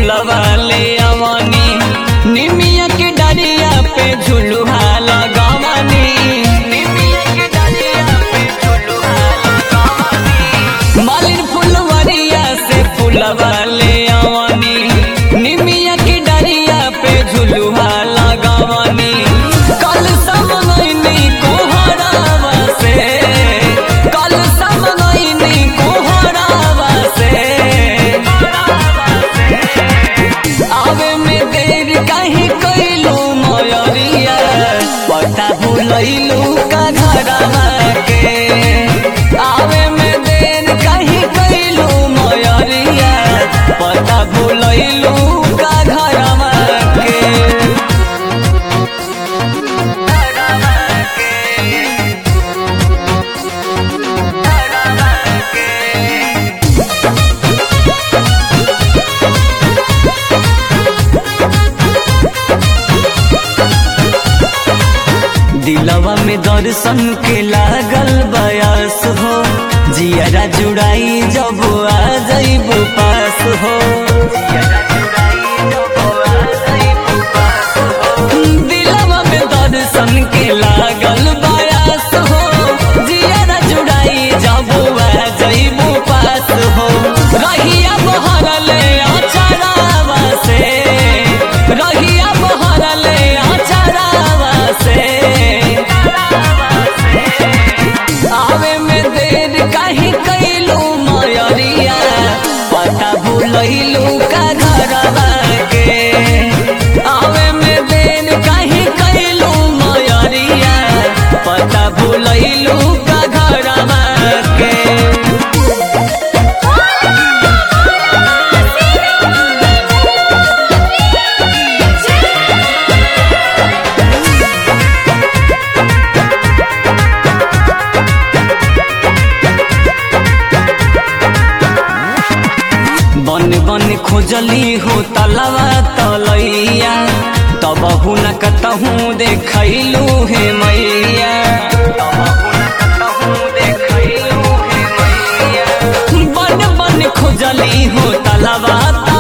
फुलवा ले अवनी निमिया के डरिया पे झुलुहा लगावनी निमिया के डरिया पे झुलुहा लगावनी मालिन फुलवरिया से फुलवा ले अवनी निमिया के डरिया पे झुलुहा लगावनी कल समनैनी कोहरावा से कल समनैनी कोहरावा से आवे में देर काहे कैलू मयरिया पता भूलैलू का घरवा के आवे में देर काहे कैलू मयरिया पता भूलैलू का घरवा के दिलवा में दर्शन के लागल बयास हो जियरा जुड़ाई जब आ जइबो पास हो दिलवा में दर्शन के लागल बयास हो जियरा जुड़ाई जब आ जइबो पास हो रहिया बहरले अचरावा से रहिया बहरले अचरावा से आवे में देर काहे कैलू मयरिया पता भूलैलू का घरवा के आवे में देर काहे कैलू मयरिया पता भूलैलू का घरवा के बन बन खोजली हो तलवा तलैया तब हुन कतहूँ देखैलू हे मैया बन बन खोजली हो तलवा